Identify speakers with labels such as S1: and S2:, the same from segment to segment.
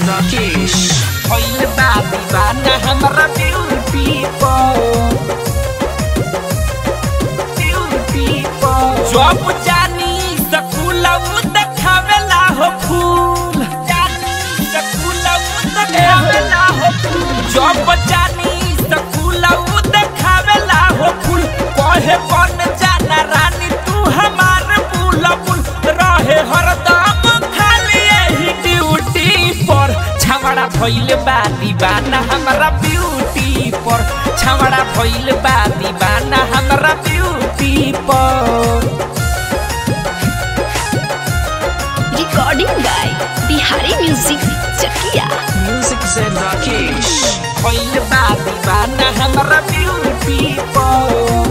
S1: Rakesh.
S2: भइल बा दीवाना हमरा ब्यूटी पर ब्यूटी पर जब जानी सकुलऊ देखावेला हो फूल जानी सकुलऊ देखावेला हो फूल जब जानी सकुलऊ देखावेला हो फूल कहे बन जाना रानी तू हमार बुलबुल रहे हरदम खाली यही ड्यूटी पर छावड़ा भइल बा दीवाना हमरा ब्यूटी पर छावड़ा भइल बा दीवाना हमरा ब्यूटी पर
S3: Recording by Bihari Music Chakia.
S1: Music Zen Rakesh.
S2: भइल बा दीवाना हमरा ब्यूटी पर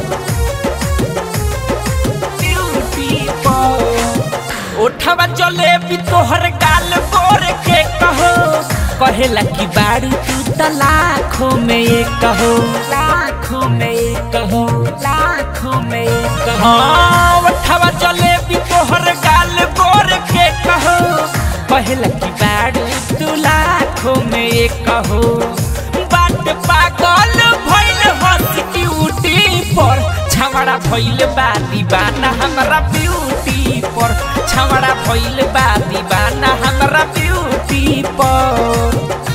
S2: ब्यूटी पर ओठवा चले भी तोहर गाल गोर के कहो कहेला कि बारू तू त लाखों में एक कहो लाखों में एक कहो लाखों में एक कहो हाँ, ओठवा चले भी तोहर गाल गोर के कहो कहेला कि बारू तू लाखों में एक कहो बाट पागल भइल हंस ड्यूटी पर छावड़ा भइल बा दीवाना हमरा ब्यूटी पर छावड़ा भइल बा दीवाना हमरा ब्यूटी पर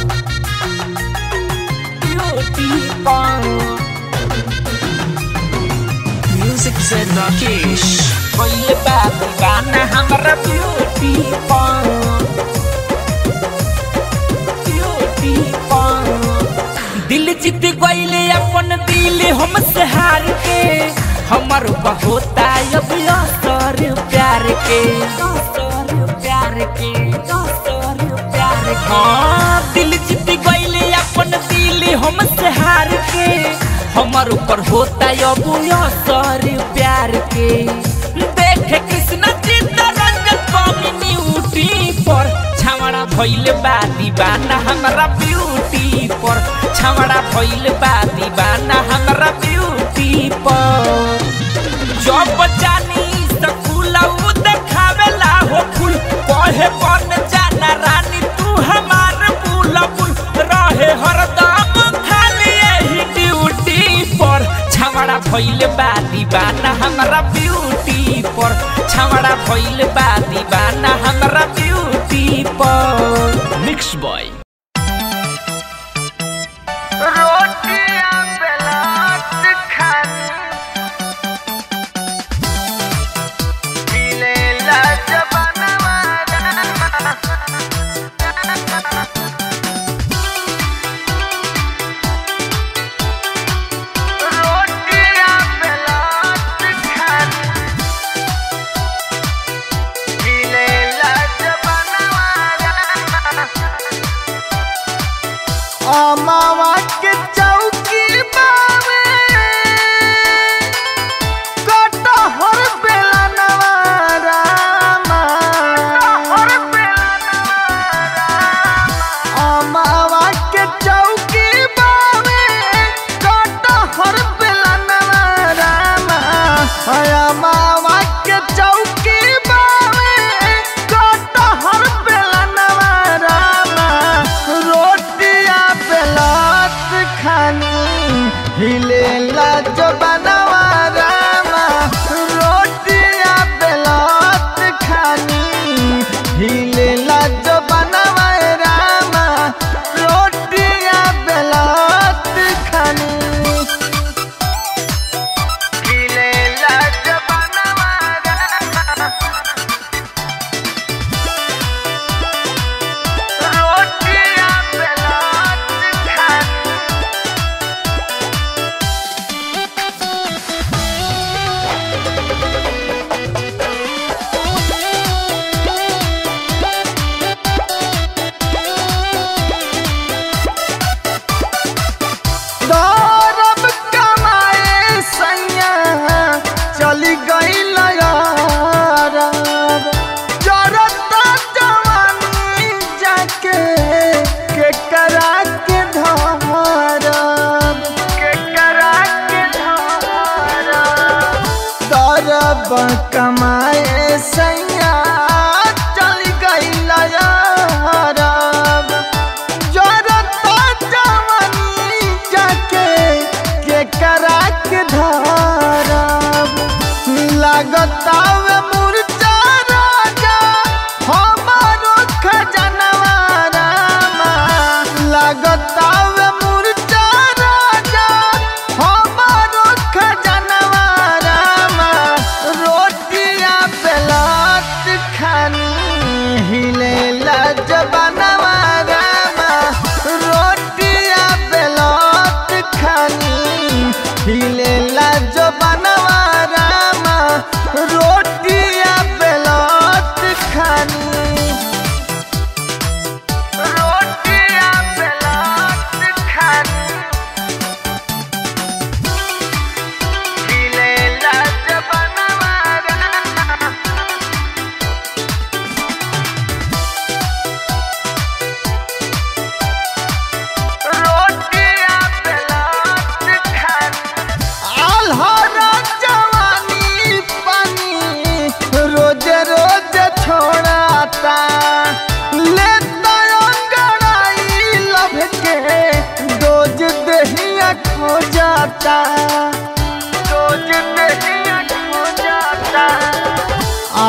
S2: ब्यूटी पर
S1: Music Zen Rakesh.
S2: भइल बा दीवाना हमरा ब्यूटी पर ब्यूटी पर दिल जीत गईले अपन दिल हमसे हार के हमर होता अब असर प्यार के असर प्यार के असर प्यार के हाँ दिल जीत गईले अपन दिल हमसे हार के हमर ऊपर होता अब असर प्यार के देख कृष्ण चित्तरंजन कम्युनिटी पर छावड़ा भइल बा दीवाना हमरा ब्यूटी पर छावड़ा भइल बा दीवाना हमरा ब्यूटी पर जब जानी सकुलऊ देखावेला हो फूल कहे बन जाना रानी तू हमार बुलबुल रहे हरदम खाली यही ड्यूटी पर छावड़ा भइल बा दीवाना हमरा ब्यूटी पर छावड़ा भइल बा दीवाना हमरा ब्यूटी पर
S1: Mixed by
S4: रोटियां बेलात खानी पीले लाजबनवा रोटियां बेलात खानी पीले लाजबनवा अमावा के चौकी बावे कटहर बेला नवारामा अमावा के चौकी बावे कटहर बेला नवारामा अमावा के चौकी बावे कटहर बेला नवारामा रोटिया बेलात खानी हिलेला जो बनवा रामा रोटिया बेलात खानी हिलेला जो बनवा रामा रोटिया बेलात खानी हिलेला जो बनवा रामा रोटियां बेलात खानी दौरब कमाए सैया चली गई लयारब जरता जवानी जाके के करा के धरब के करा के धरब दौरब कमाए सैया चली गई लयारब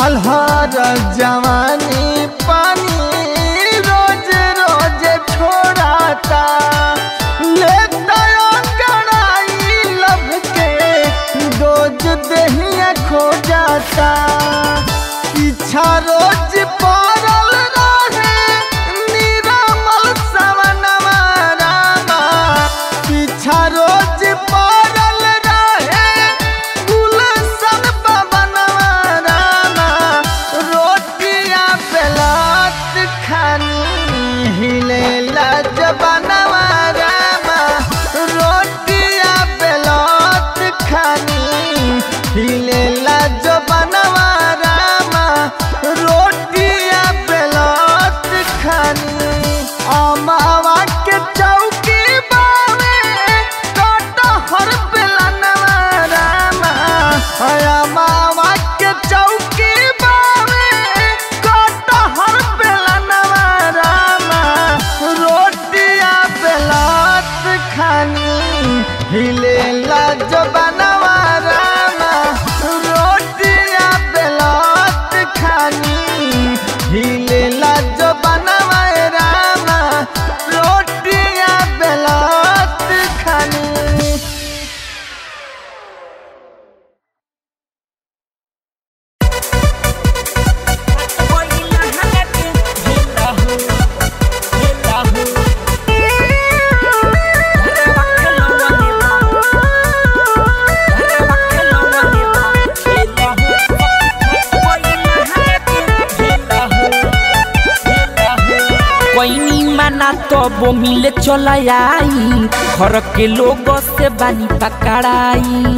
S4: अलहर जवानी पानी रोज रोज छोड़ाता लेता कड़ाई लब के रोज दहिया खो जाता पीछा रोज पड़ल रहे निरामल सवनवा रामा पीछा रोज पड़ल रहे गुलशन पवनवा रामा रोटियां बेलात खानी हिले जबनवा रामा रोटियां बेलात खानी हिले जबनवा रामा रोटियां बेलात खानी अमावा के चौकी बावे कटहर बेलनवा रामा अमावा के चौकी बावे कटहर बेलनवा रामा रोटियां बेलात खानी हिले जबनवा रामा रोटियां बेलात खानी हिले जबनवा रामा रोटियां बेलात खानी
S2: कोइनी माना तो वो मिले चला आई घर के लोग से बानी पकड़ाई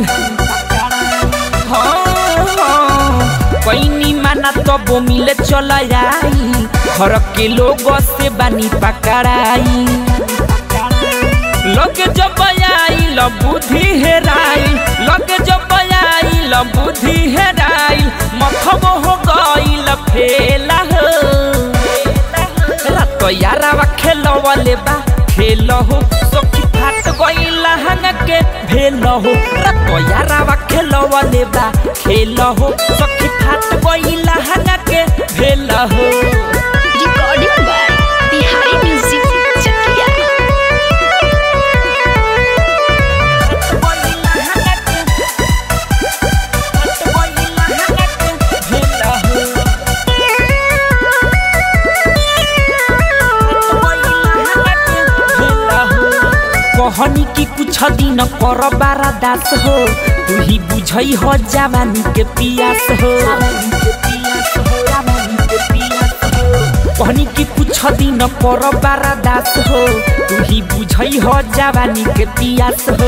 S2: हाँ, हाँ। कोइनी माना तो वो मिले चला आई घर के लोग से बानी पकड़ाई लगे जब आई ल बुद्धि हेराई लगे जब आई ल बुद्धि हेराई मखब हो गई ल फेला हो रात यारावा खेलवले बा खेल हो सखी फाट गईला हंग के भेल हो रात यारावा खेलवले बा खेल हो सखी फाट गईला हंग के भेल हो
S3: recording by Bihari music Chakiya
S2: कहनी की कुछ दिन कर बारा दास हो तू ही बुझई हो जवानी के पियास हो कहनी की कुछ दिन कर बारा दास हो तू ही बुझई हो जवानी के पियास हो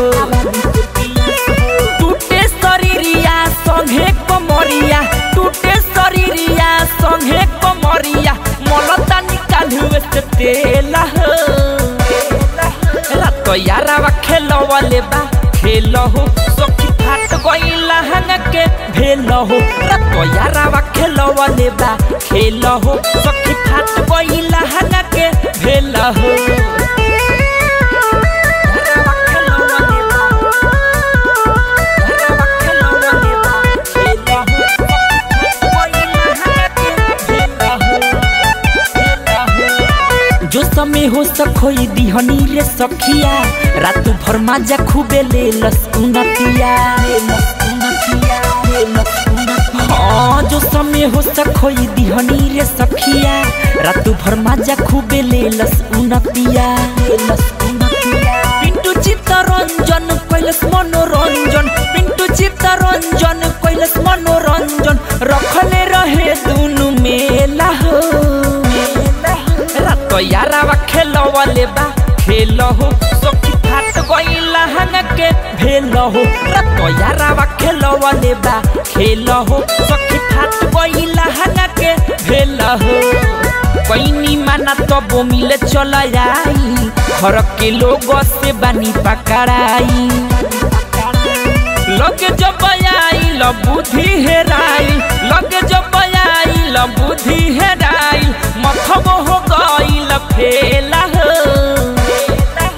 S2: टूटे शरीरिया संगे कमरिया टूटे शरीरिया संगे कमरिया मलता निकालू से तेला हो रात यारावा खेलवले बा खेल हो सखी फाट गईला हंग के भेल हो रात यारावा खेलवले बा खेल हो सखी फाट गईला हंग के भेल हो यारावा खेलवले बा, यारावा खेलवले बा, खेल हो, सखी फाट गईला हंग के भेल हो। जो समय हो सखोई दिहनी रे सखिया रात भर माजा खूबे ले लसकुनतिया हाँ जो समय हो सखोई दिहनी रे सखिया रात भर माजा खूबे ले लसकुनतिया पिंटू चित्तरंजन कैलस मनोरंजन पिंटू चित्तरंजन कैलस मनोरंजन रखले रहे दुनु मेला हो रात यारावा खेलवले बा खेल हो सखी फाट गईला हंग के भेल हो रात यारावा खेलवले बा खेल हो सखी फाट गईला हंग के भेल हो कैनी माना तब मिले चल आई घर के लोग से बानी पकड़ाई लगे जब आई ल बुद्धि हेराई लगे जब आई ल बुद्धि हेराई मथब हो गई ल फेला हो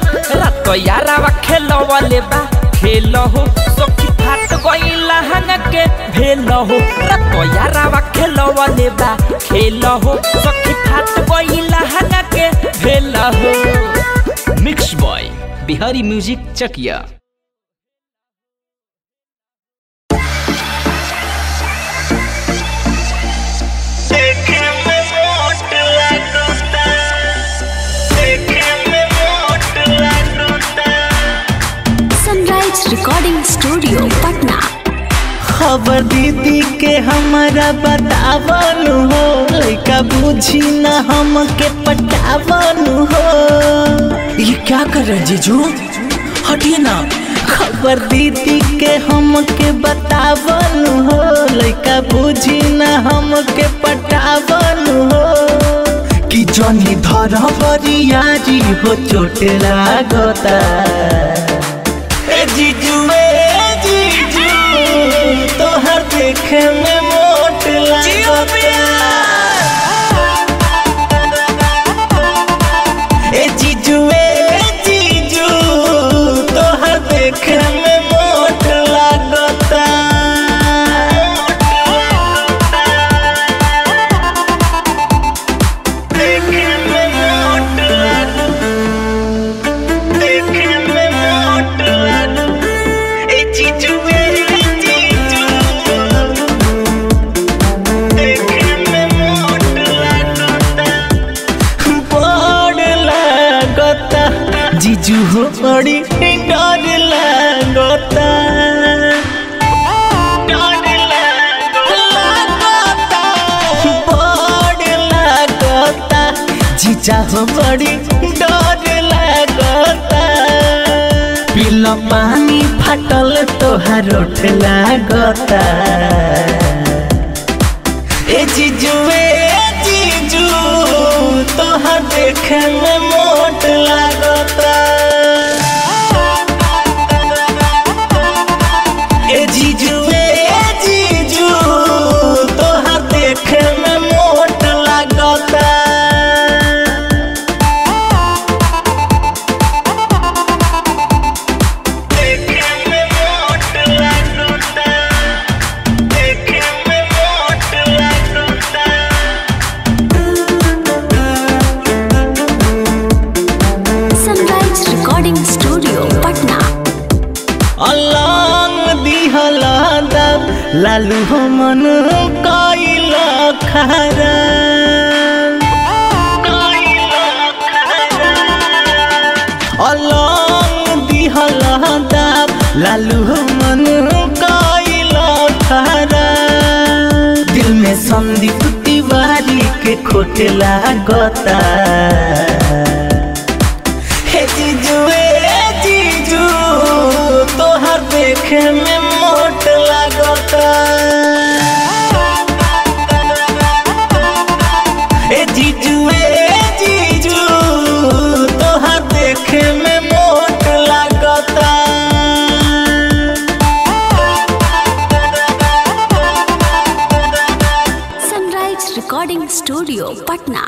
S2: रात यारावा खेलवले बा खेल हो सखी फाट गई लहंग के के भेल हो रतो यारावा खेलवले बा खेल हो सखी फाट गई लहंगा के भेल हो
S1: mix boy Bihari music Chakiya
S3: sunrise recording studio Patna
S4: खबर दीदी के हमारा बतावन हो लइका बुझी न हमके पटावन हो
S2: ये क्या कर रहे जीजू हटिए ना
S4: खबर दीदी के हमके बतावन हो लइका बुझी न हमके पटावन हो कि जनी धर बरियारी हो चोट लागता ए जीजू ए जीजू तोहर देखे में मोट लागता ए जीजू ए जीजू तोहर देखे में मोट लागता देखे में मोट लागता देखे में मोट लागता ए जीजू ए जीजू देखे में मोट लागता बड़ लागता जीजू हो बड़ी डर लागता डर लागता बड़ लागता जीजा हो बड़ी डर लागता पिला पानी फाटल तोहार ओठ लागता ए जीजू ए जीजू तोहर देखे में मोट लागता ए जीजू ए जीजू तोहर देखे में मोट लागता देखे में मोट लागता देखे में मोट लागता
S3: सनराइज रिकॉर्डिंग स्टूडियो पटना
S4: अलंग दिहला दब लालू हो मन कइला खरा अलंग दिहला दब लालू हो मन कइला खरा दिल में संदीप तिवारी के खोटे लागता हे जीजू ए जीजू तोहर देखे में मोट लागता ए जीजू ए जीजू तोहर देखे में मोट लागता
S3: सनराइज रिकॉर्डिंग स्टूडियो पटना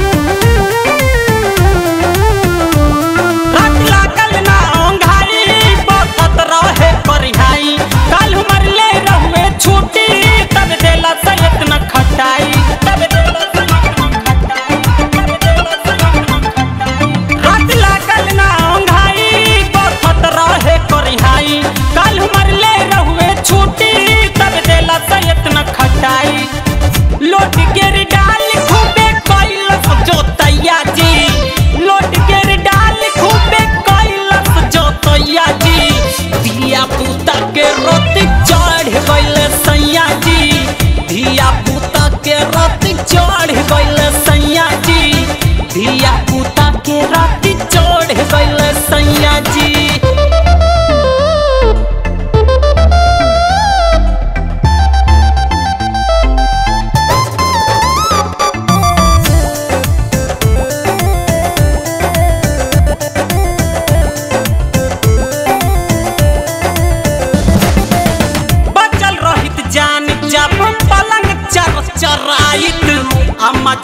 S2: हाथ लागल ना ओंघारी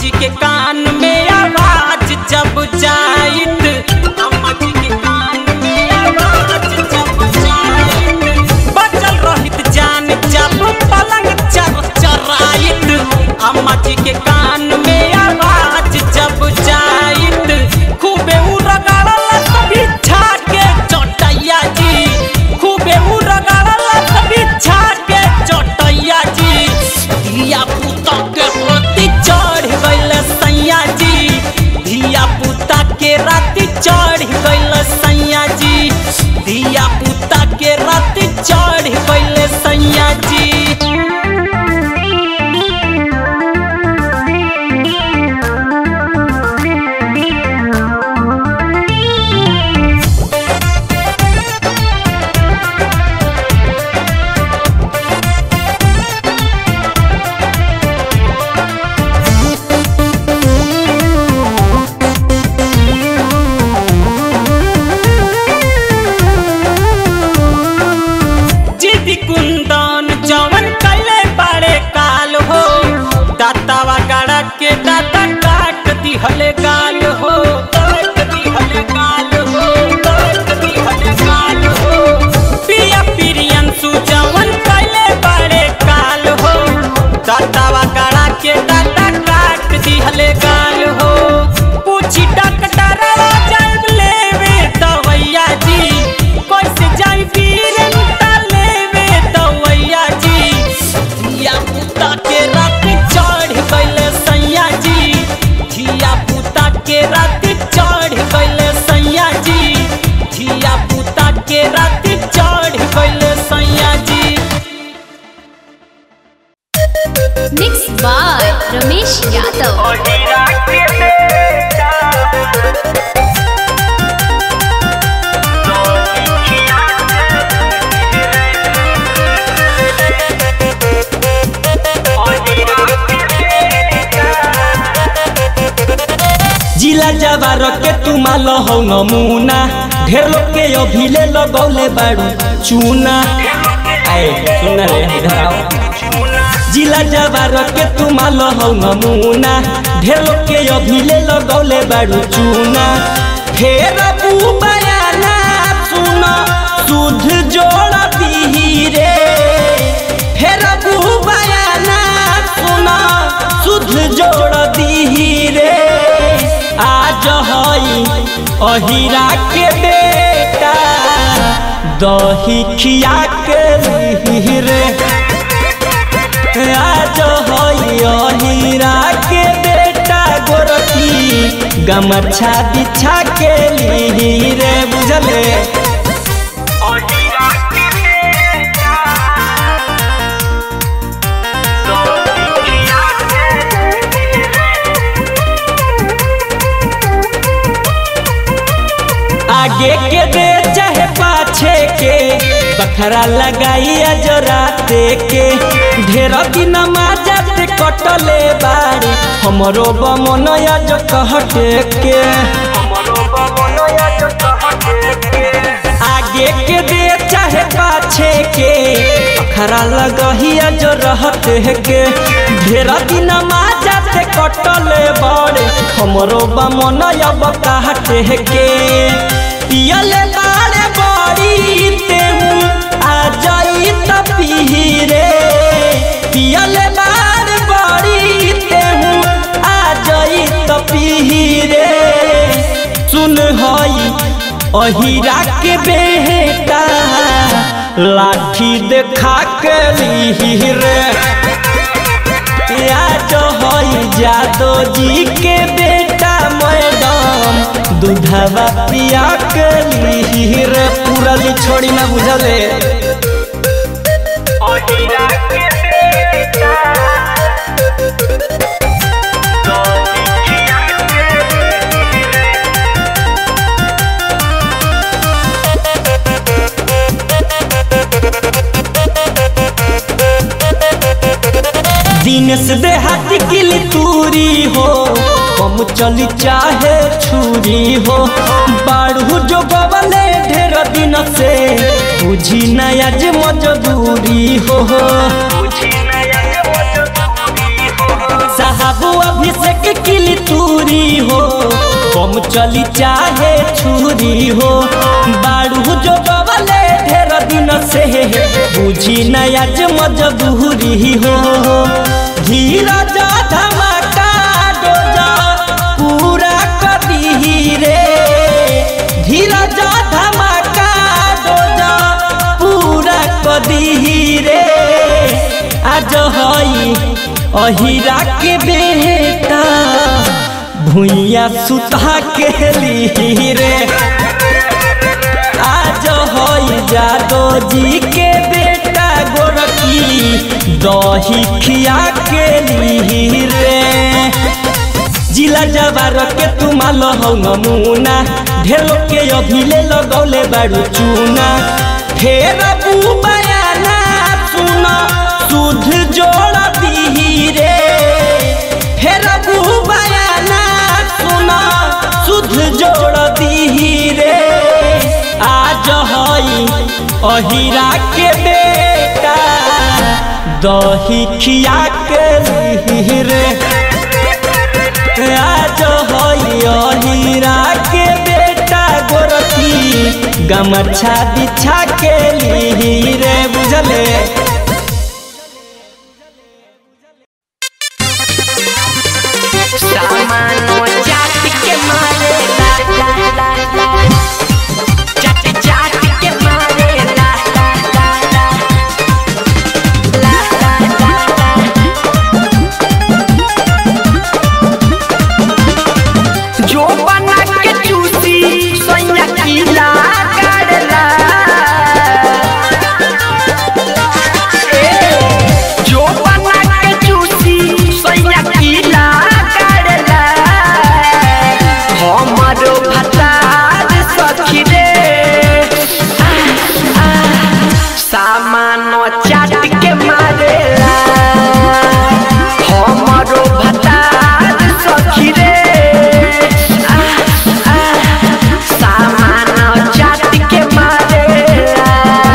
S2: जी के कान में आवाज जब जाइत अम्मा जी के कान में आवाज जब जाइत बचल रहित जान जब पलंग चर चराइत अम्मा जी के कान में आवाज जब जाइत खूबे उड़गाड़ल सभी छाके चटैया जी खूबे उड़गाड़ल सभी छाके चटैया जी धिया पुता के प्रति चढ़ गइल सैया जी धिया पुता के राति चढ़ गइल सैया जी धिया पुता के राति चढ़ गइल सैया जी जिदी कुंदन जवन कैले बड़े काल हो दातावा गड़ा के दाता काट दिहले गाल हो काट दिहले गाल हो काट दिहले गाल हो पिया पिरियन सुजवन कैले बड़े काल हो दातावा गड़ा के दाता काट दिहले गाल हो पूछी डॉक्टरवा जाइब लेवे दवैया जी कैसे जाई वीरन लेवे दवैया जी धिया पुता के रात चढ़ गइल सैया जी धिया पुता के रात चढ़ गइल सैया जी धिया पुता के रात चढ़ गइल सैया जी
S3: मिक्स बाय रमेश यादव
S4: जिला जवार के तुमाल हो नमूना ढेर लोग के अभिले लगौले बाड़ू चूना आए सुन रे इधर आओ जिला जवार के तुमाल हो नमूना ढेर लोग के अभिले लगौले बाड़ू चूना फेर बयाना सुन सुध जोड़ दीही रे फेर बयाना सुन सुध जोड़ दीही रे आज हई अहिरा के बेटा दही खिया के लिही रे आज हई अहिरा के बेटा गोरखी गमछा बिछा के लिही रे बुझले आगे के दे चाहे पाछे के बखरा लगाई राते के ढेर दिन माजाते कटले बाड़ी हमरो बमनया जो कहटे के आगे के दे चाहे पाछे के बखरा लगहिया जो रहते के ढेर दिन माजाते कटले बाड़ी हमरो बमनया बकाहटे के पियले बाड़े बड़ी तेहू आ जाई त पीही रे पियले बाड़े बड़ी तेहू आ जाई त पीही रे सुन हई अहिरा के बेटा लाठी देखा के लीही रे आज हई जादो जी के बेटा मैडम दूधवा पिया के लीही रे पूरा ली छोड़ी ना बुझले दिन से देहाती किली तूरी हो हम चली चाहे छुरी हो बाड़ू जो बबले ढेर दिन से बुझी नया जे मजबूरी हो साहब अभिषेक किली तूरी हो कम चली चाहे छुरी हो बाड़ू जो बवले ढेर दिन से बुझी नयाज मजबूरी हो धीरज धमाका डोजा पूरा कदी रे धीरज धमाका डोजा पूरा कदी रे आज हई अहिरा के बेटा भुइया सुता के ली रे आज हई जादो जी के बेटा गोरखी दही खिया के ली रे जिला जवार के तुमाल हौ नमूना ढेलो के अभिले लगौले बारू चूना फेर बयाना सुन सुध जोड़ दी रे फेर बयाना सुन सुध जोड़ दी रे आज हई अहिरा के बेटा दही खिया के ली रे आज हई अहिरा के बेटा गोरखी गमछा बिछा के ली रे बुझले
S2: सामानो जात के मारे ला ला ला ला जात जात के मारे ला ला ला ला ला ला ला ला जो बना के चूसी सोया कीला करला जो बना के चूसी सोया कीला करला हमरो भतार सखी रे आ, आ, सामानो चाट के मारेला हमरो भतार सखी रे आ, आ, सामानो चाट के मारेला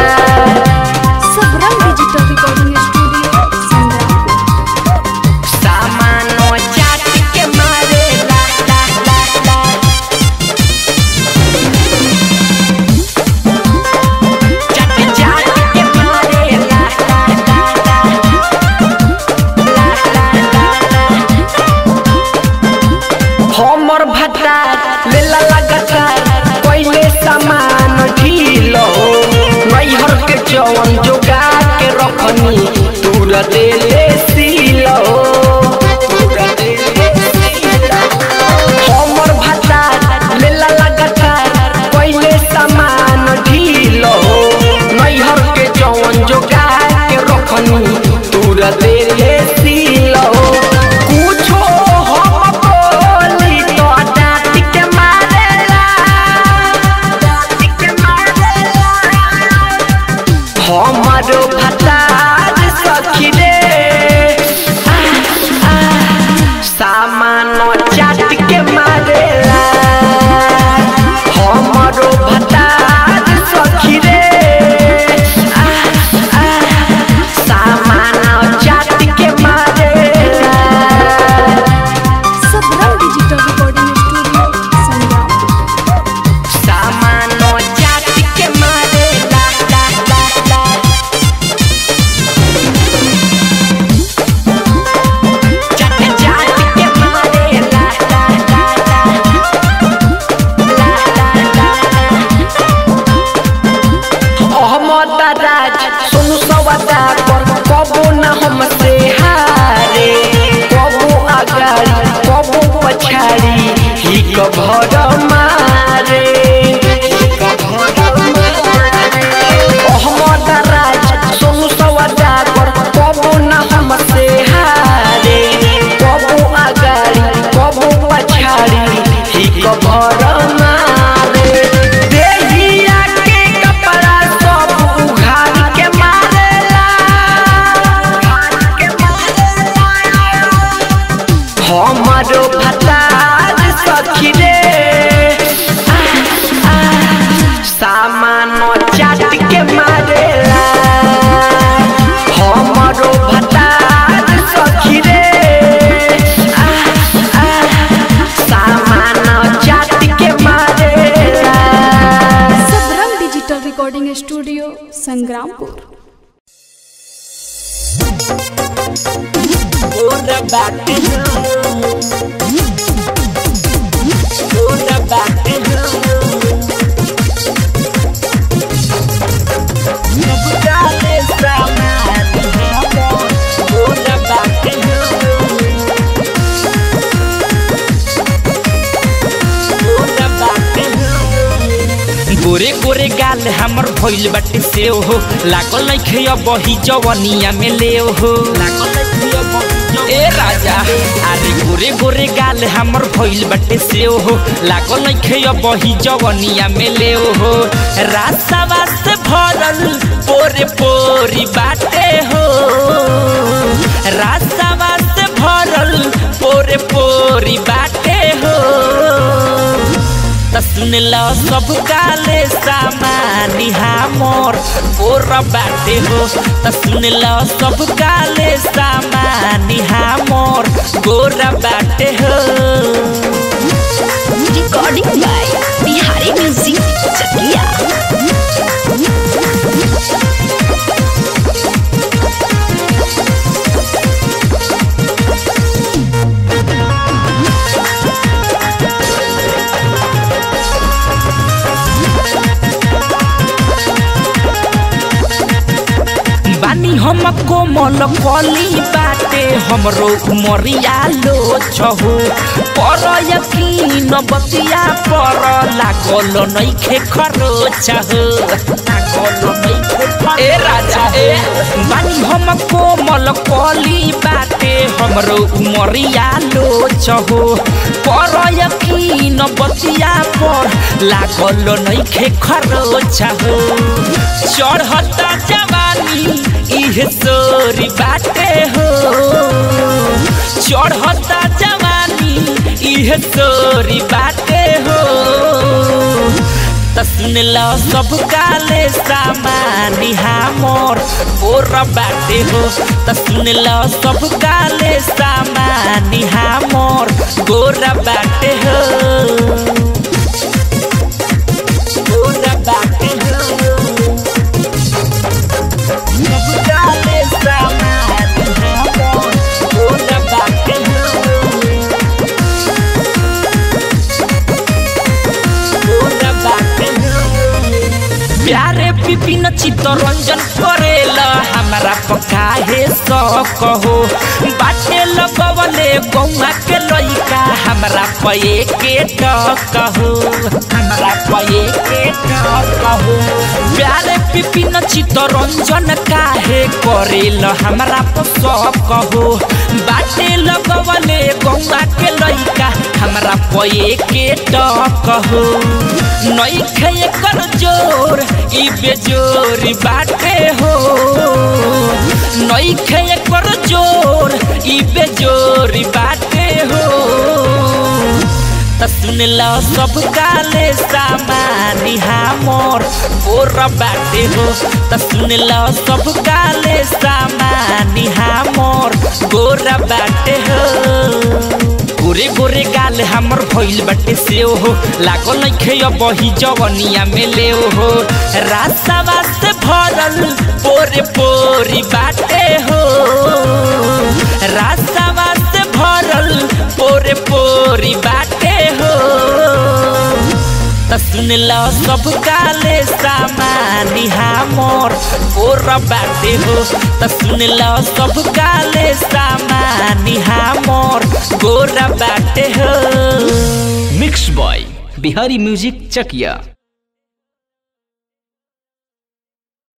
S3: Sabrang digital recording studio Sangram
S2: सामानो चाट के मारे ला ला ला ला चाट चाट के मारे ला ला ला ला ला ला ला ला हमर भट्टा लेला लगातार पहले सामान ढीलो नैहर के जवन जोगा के रखनी तूर दे ले सीलो तूर दे ले सीलो। हमर भट्टा लेला लगातार पहले सामान ढीलो नैहर के जवन जोगा के रखनी तूर दे ले सीलो कुछो हम बोली तो डांट के मारेला डांट के मारेला हमारो भतार सखी रे आ, आ, सामानो चाट के मारेला हमारो भतार सखी रे आ, आ, सामानो चाट के मारेला
S3: Sabrang digital recording studio Sangram
S2: सामानो जात के मारे ला ला ला ला जात जात के मारे ला ला ला ला ला ला ला अहमद राज सुनु सवादा पर कबो न हमसे हारे कबो अगाड़ी कबो पछाड़ी ही कभर मारे अहमद राज सोनू सवादा पर कबो न हमसे हारे कबो अगाड़ी कबो पछाड़ी ही कभर मारे देहिया के कपड़ा सब उघाड़ के मारेला हमारो भतार सखी रे आ,
S3: recording studio Sangrampur
S2: Ora back and Ora back and Nobody stop Ora back and Ora back and गोरे गोरे गाल हमर भइल बाटे से हो लागल नइखे अब ही जवनिया में ले हो ए राजा अरे गोरे गोरे गाल हमर भइल बाटे से हो लागल नइखे अब ही जवनिया में ले हो रास्ता से भरल पोरे पोरी बाटे हो रास्ता से भरल पोरे पोरी बाटे हो त सुन ल सब काले सामानी हमर गोर बाटे हो त सुन ल सब काले सामानी हमर गोर बाटे हो
S5: recording by Bihari music Chakiya
S2: बानी हम कोमल कली बाटे हमरो उमरिया लो छहु पर यकीन बतिया पर लागल नइखे खरोच हो लागल नइखे खरोच ए राजा ए बानी हम कोमल कली बाटे हमरो उमरिया लो छहु पर यकीन बतिया पर लागल नइखे खरोच हो चढ़ता जवानी इहे सोरी बाटे हो चढ़ता जवानी इहे सोरी बाटे हो त सुन ल सब काले सामानी हमर गोर बाटे हो त सुन ल सब काले सामानी हमर गोर बाटे हो गोर बाटे हो Nobody stop Ora back and Ora back and प्यारे विपिन चित्तरंजन करेला हमारा पकाहे सक हो बाटे लगवले गौआ के लइका हमरा पये के टक हो हमरा पये के टक हो प्यारे विपिन चित्तरंजन काहे करेला हमरा पसक हो बाटे लगवले गौआ के लइका हमरा पये के टक हो नइखे एकर जोर ई बेजोरी बाटे हो नइखे एकर जोर ई बेजोरी बाटे हो त सुन ल सब काले सामानी हमर गोर बाटे हो त सुन ल सब काले सामानी हमर गोर बाटे हो गोरे गोरे गाल हमर भइल बाटे से हो लागल नइखे अब ही जवनिया में ले हो रास्ता वास्ते भरल पोरे पोरी बाटे हो रास्ता वास्ते भरल पोरे पोरी बाटे हो त सुन ल सब काले सामानी हमर गोर बाटे हो त सुन ल सब काले सामानी हमर गोर बाटे हो
S1: मिक्स बॉय बिहारी म्यूजिक चकिया